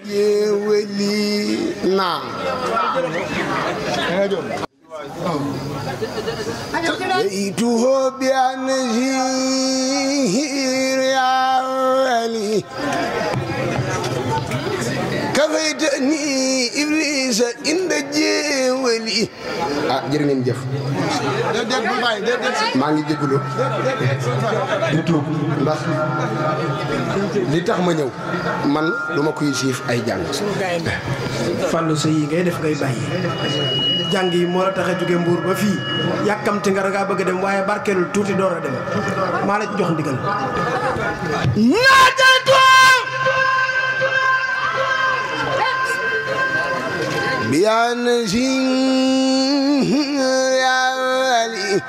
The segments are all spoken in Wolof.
jéewali naam بيته بأنزير يا ولي كفيتني إبليس عند جيولي ah jërë ngeen jëf maa ngi jégalu di tuub ndax li tax ma ñëw man du ma kuy siif ay jàng fàllu sa yi ngay def ngay bàyyi jàng yi moo la tax a jóge mbuur ba fii yàkkamti nga dangaa bëgg a dem waaye barkeelul tuuti door a dem maa la ci jox ndigal بيان يا ولي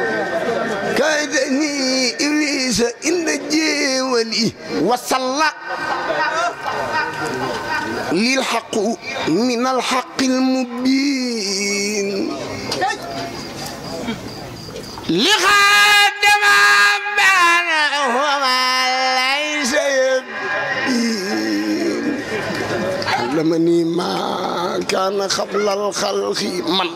كادني إبليس إن جيولي وصلى للحق من الحق المبين لخادم بان وما ليس يبين علمني ما كان قبل الخلق من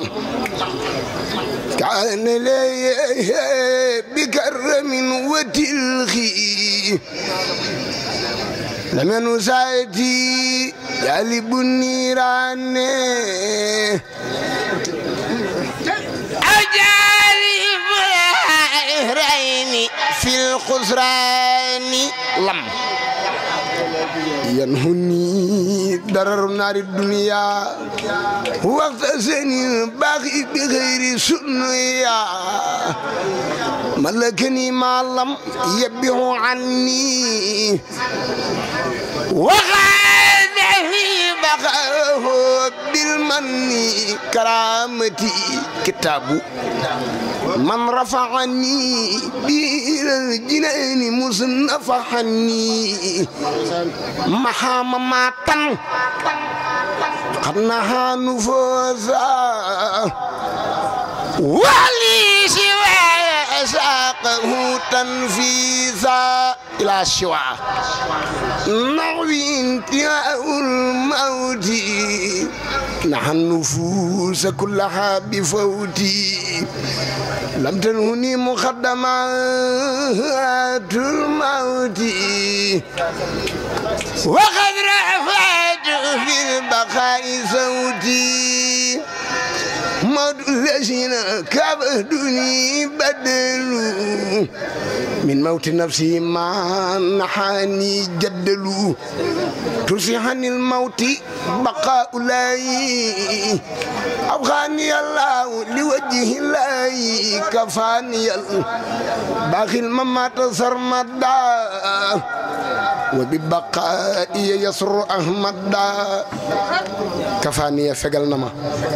كان لي بكرم وتلخي لمن سايتي يالب النيران أجالب الهرين في الخسران لم ينهني ضرر نار الدنيا وقت سني باقي بغير سنيا ملكني ما لم يبه عني وغاد في بقاه بالمن كرامتي كتاب من رفعني بإلى الجنان مصنفحني محام ماتن قد نهى نفوذا ولي سوى ساقه تنفيذا إلى الشوى نغوي انتهاء الموت نحن النفوس كلها بفوتي لم تنهني مقدمات الموت وقد رفعت في البقاء صوتي موت الذين كبدني بدلوا من موت نفسي ما نحاني جدلوا تسيحني الموت بقاء الله أبغاني الله لوجه الله كفاني باقي الممات سرمدا وببقائي يسر أحمد كفاني فقل نما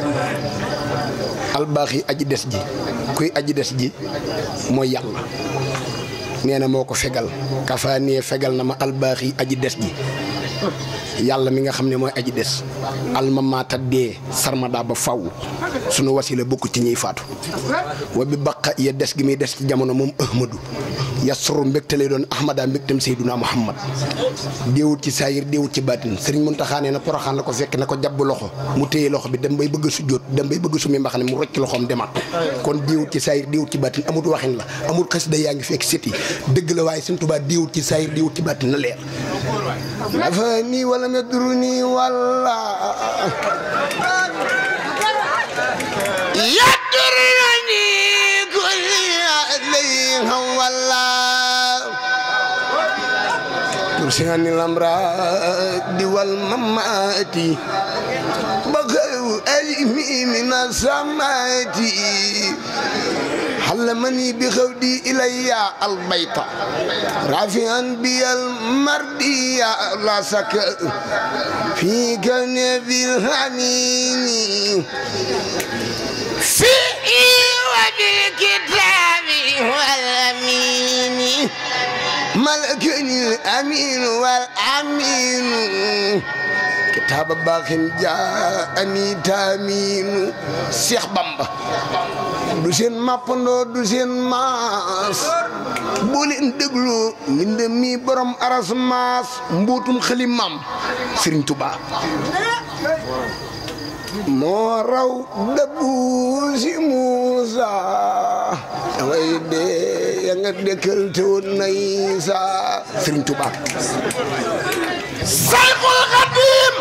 albaaxi aji des ji kuy aji des ji mooy yàlla nee na moo ko fegal kafaanee fegal na ma albaaxi aji des ji yàlla mi nga xam ne mooy aji des almamaata dee sarmada ba faw sunu wasila bokk ci ñiy faatu wa bi baqa ya des gi muy des ci jamono moom ahmadu yasru mbégte lay doon ahmada mbégtam seyduna muhammad déewut ci saayir déewut ci baatin sëriñ Muntaxa nee na poroxaan la ko fekk na ko jàbb loxo mu téye loxo bi dem bay bëgg a sujjóot dem bay bëgg sumi mbaxane mu rocc loxoom demaat kon déewut ci saayir déewut ci baatin amut waxin la amut xasida yaa ngi fekk sét yi dëgg la waaye Sëriñ Tuubaa déewut ci saayir déewut ci baatin na leer نفاني ولم يدرني ولا يدرني كل عليها ولا ترسعني الأمراض والممات بغوا ألمي من السمات علمني بخودي إلي البيت رافعا بي المردي لا سك في كنبي الحنين في وبالكتاب والأمين ملكني الأمين والأمين taaba baaxin jaa ani taaminu Seex Bamba du seen mappandoo du seen maas boo leen déglu mbind mi borom aras maas mbuutum xëli maam Sëriñ Tuubaa moo raw dëbbu si Muusa way de ya nga dëkkal te woon na Isa Sëriñ Tuubaa Sayxul Xadiim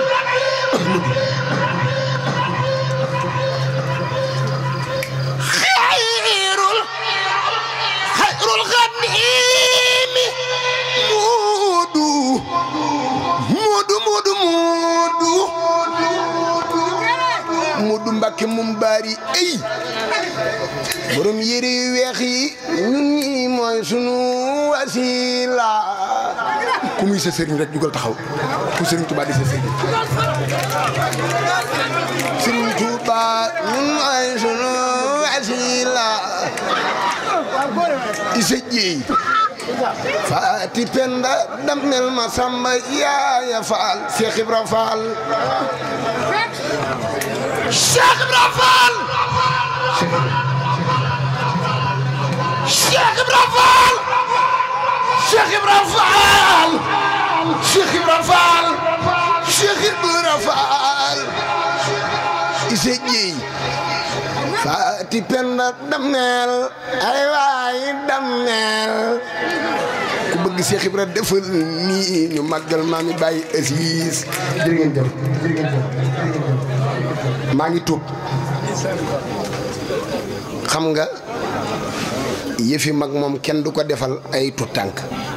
xayrul xayrul xadiim muudu muudu muudu muudu muudu Mbàkke mum baari ey borom yére yu weex yi ñun ñi mooy sunu wasila ku muy sa sëriñ rek jugal taxaw ku sëriñ Tuubaa di sa sëriñ sëriñ Tuubaa ñun mooy sunu wasila isa jeey faati penda dammel ma samba yaaya faal Cheikh Ibra Faal Cheikh Ibra Faal Cheikh Ibra Faal Cheikh Ibra Faal Cheikh Ibra Faal Cheikh Ibra Faal ise jeey faati penda dammel ay waay dammel ku bëgg Cheikh Ibra defal nii ñu màggal maa ngi bàyyi asiis jërë ngeen jëf jërë ngeen jëf maa ngi tuub xam nga yëfi mag moom kenn du ko defal ay tut tànk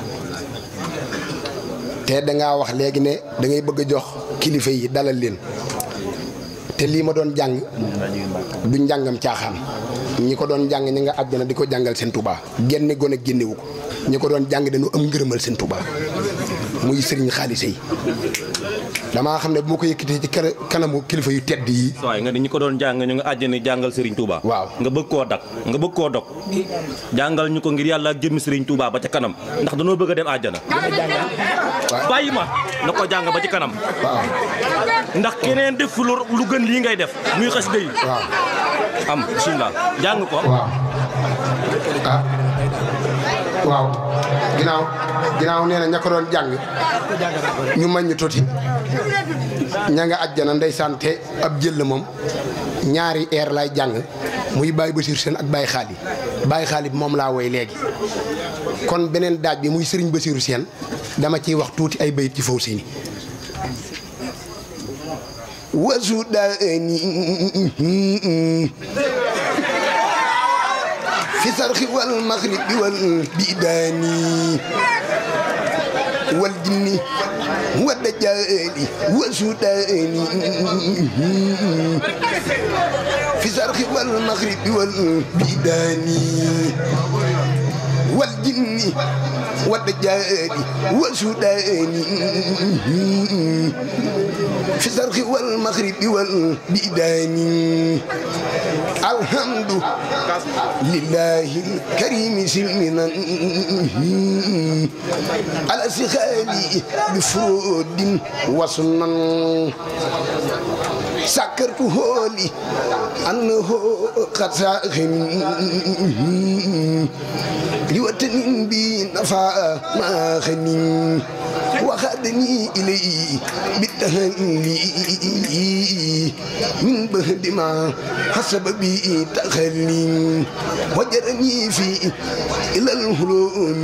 te dangaa wax léegi ne da ngay bëgg a jox kilifa yi dalal leen te lii ma doon jàng du njàngam caaxaan ñi ko doon jàng ñi nga àjjana di ko jàngal seen Tuubaa génne gone génnewu ko ñi ko doon jàng dañu am ngërëmal seen Tuubaa muy sëriñ xaalise yi damaa xam ne bu ma ko yëkkatee ci kanamu kilifa yu tedd yi. waaye nga ni ñi ko doon jàng ñu nga àjjana jàngal Serigne Touba. waaw nga bëgg koo dak nga bëgg koo dog jàngal ñu ko ngir yàlla ak jëmmi Serigne Touba ba ca kanam ndax dañoo bëgg a dem àjjana. bàyyi ma na ko jàng ba ci kanam. waaw ndax keneen def lu lu gën lii ngay def muy xas day waaw am bisimilah jàng ko. waaw ah waaw ginnaaw ginnaaw nee na ña ko doon jàng ñu mañ ñu tuuti ña nga àjjana ndeysaan te ab jël moom ñaari air lay jàng muy Baye Bachir Sène ak Baye Xaali Baye Xaali bi moom laa woy léegi kon beneen daaj bi muy Serigne Bachir Sène dama ciy wax tuuti ay bayit ci faw seeni wasu daani في صرخ والمغرب والبيدان والجن والدجال والسودان في صرخ والمغرب والبيدان والجن والدجال والسودان في الزرق والمغرب والبيدان الحمد لله الكريم سلمنا على سخالي بفرود وسنن سكرته لي أنه قد ساخن لوطن بي نفع ما خنين وخدني إليه بالتهلي من بهد ما حسب بي تخلي وجرني في إلى الهلوم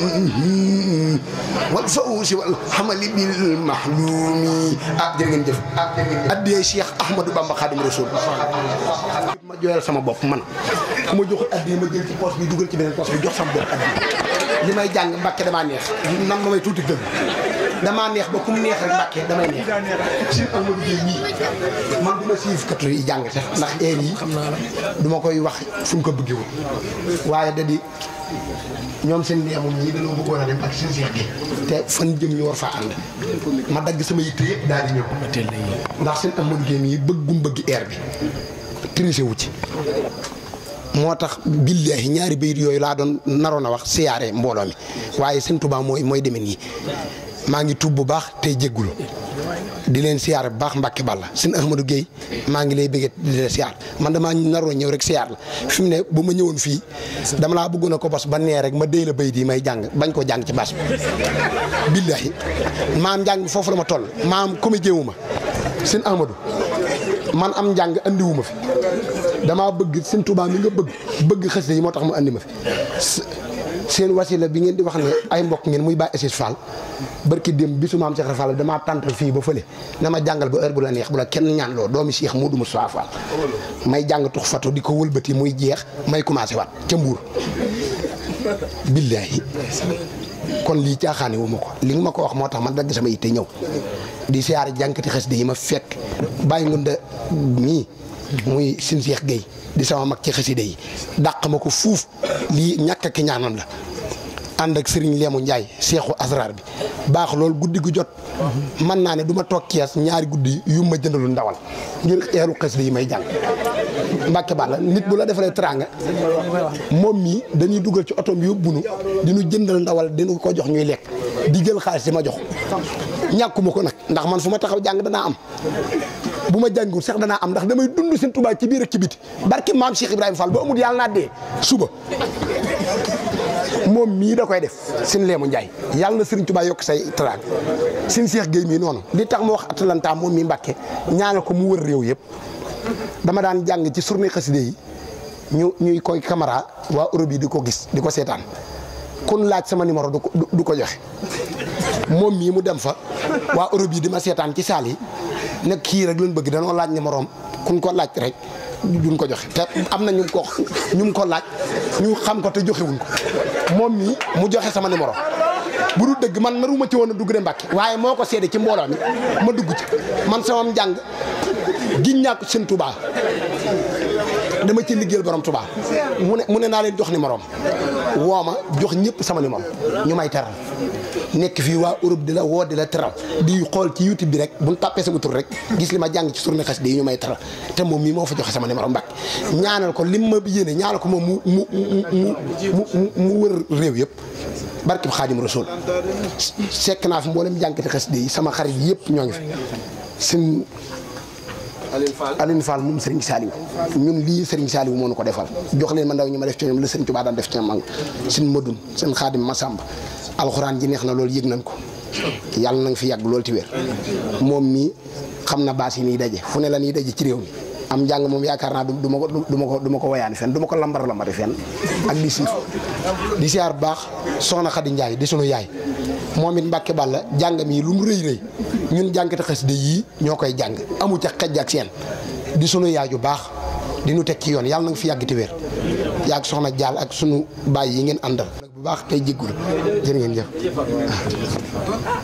والفوز والحمل بالمحلوم أدرين جف أدي شيخ أحمد بامبا خادم رسول ma jooyal sama bopp man ku ma joxul addi ma jël ci poche bi dugal ci beneen poche bi jox sama bopp addi li may jàng mbàkke damaa neex nan ma may tuuti dëgg damaa neex ba ku mu neex rek mbàkke damay neex si Amadou Gueye mii man du ma siif katu yi jàng sax ndax heure yi xam naa la du ma koy wax fu ñu ko bëggewul waaye da di ñoom seen neemum ñii dañoo bëggoon a dem ak seen seex gi te fan jëm ñu war faa ànd ma dagg sama yitte yëpp daal di ñëw ndax seen Amadou Gueye mii bëggum bëgg air bi triché wu ci moo tax billaahi ñaari bayit yooyu laa doon naroon a wax siyaare mbooloo mi waaye sëñ Tuubaa mooy mooy demee nii maa ngi tuub bu baax tey jéggulu di leen siyaar bu baax Mbàkke Balla sëñ Ahmadou Guèye maa ngi lay bëgg di leen siyaar man damaa naroon ñëw rek siyaar la fi mu ne bu ma ñëwoon fii dama laa bëggoon a ko bos ba nee rek ma déy la bay di may jàng bañ koo jàng ci baas bi billahi maam njàng bi foofu la ma toll maam comédien wu ma sëñ Ahmadou man am njàng andiwu ma fi damaa bëgg sëñ Tuubaa mi nga bëgg bëgg xasida yi moo tax mu andi ma fi seen wasila bi ngeen di wax ne ay mbokk ngeen muy bàyyi Assis Fall barki dem bisu maam Cheikh Fall damaa tàntal fii ba fële na ma jàngal ba heure bu la neex bu la kenn ñaan loo doomi Cheikh Modou Moussa Fall may jàng tux fatu di ko wëlbati muy jeex may commencé waat ca mbuur billaahi kon lii caaxaane wu ma ko li nga ma ko wax moo tax man dagg sama yitte ñëw di siyaare jànkati xasida yi ma fekk bàyyi ngunda mii muy sin Cheikh Gueye di sama mag ci xasida yi dàq ma ko fuuf lii ñàkk ak ñaanam la ànd ak Serigne Lému Ndiaye seexu asrar bi baax loolu guddi gu jot mën naa ne du ma toog kees ñaari guddi yu ma jëndalu ndawal ngir eeru xasida yi may jàng Mbàkke Balla nit bu la defalee teraanga moom mii dañuy dugal ci oto bi yóbbunu di ñu jëndal ndawal dinu ko jox ñuy lekk di jël xaalis di ma jox ñàkkuma ko nag ndax man fu ma taxaw jàng danaa am bu ma jàngul sax danaa am ndax damay dund seen Tuubaa ci biir ak ci biti barki maam Cheikh Ibrahima Fall ba amul yàlla naa dee suba moom mii da koy def sin leemu Njaay yàlla na Sëriñ Tuubaa yokk say teraanga sin Cheikh Gueye mii noonu li tax ma wax Atalanta moom mii Mbàkke ñaanal ko mu wër réew yëpp dama daan jàng ci journée xaside yi ñu ñuy koy caméra waa Europe yi di ko gis di ko seetaan kun laaj sama numéro du ko du ko joxe moom mii mu dem fa waa Europe yi di ma seetaan ci saal yi nag kii rek lañ bëgg danoo laaj numéro am kun ko laaj rek duñ ko joxe te am na ñu ko ñu ko laaj ñu xam ko te joxewuñ ko moom mii mu joxe sama numéro bu dul dëgg man naruma ci woon a dugg de Mbàkke waaye moo ko seede ci mbooloo mi ma dugg ci man sama njàng giñ ñàkk seen Tuubaa dama ci liggéeyal borom Tuubaa mu ne mu ne naa leen jox numéro am woo ma jox ñëpp sama numéro ñu may teral nekk fii waa Europe di la woo di la teral di xool ci YouTube bi rek bu ñu tàppee sama tur rek gis li ma jàng ci journée xasida yi ñu may teral te moom mii moo fa joxe sama numéro Mbàkke ñaanal ko lim ma yéene ñaanal ko moom mu mu mu mu mu wër réew yëpp barkib Xaadim Rasuul sekk naa fi mboolem jànkati xasida yi sama xarit yëpp ñoo ngi fi sin Aline Fall moom Serigne Saliou ñun lii Serigne Saliou moo nu ko defal jox leen ma ndaw ñi ma def ci ñoom la Serigne Touba daan def ci ñoom mag sin madun seen xaadim Masamba alxuraan ji neex na loolu yëg nañ ko yàlla na nga fi yàgg loolu ti wér moom mii xam na baas yi nii daje fu ne la nii daje ci réew mi am njàng moom yaakaar naa du ma ko du ma ko du ma ko woyaani fenn du ma ko lambar lambari fenn ak di siif di siyaar bu baax soxna Xadi Njaay di sunu yaay moom it Mbàkke Balla jàngam yi lu mu rëy rëy ñun jànkati xasida yii ñoo koy jàng amu ca xejj ak seen di sunu yaay yu baax di nu teg ci yoon yàlla na nga fi yàgg te wér yàgg soxna Jaal ak sunu baay yi ngeen àndal bu baax tey jéggul jërë ngeen jëf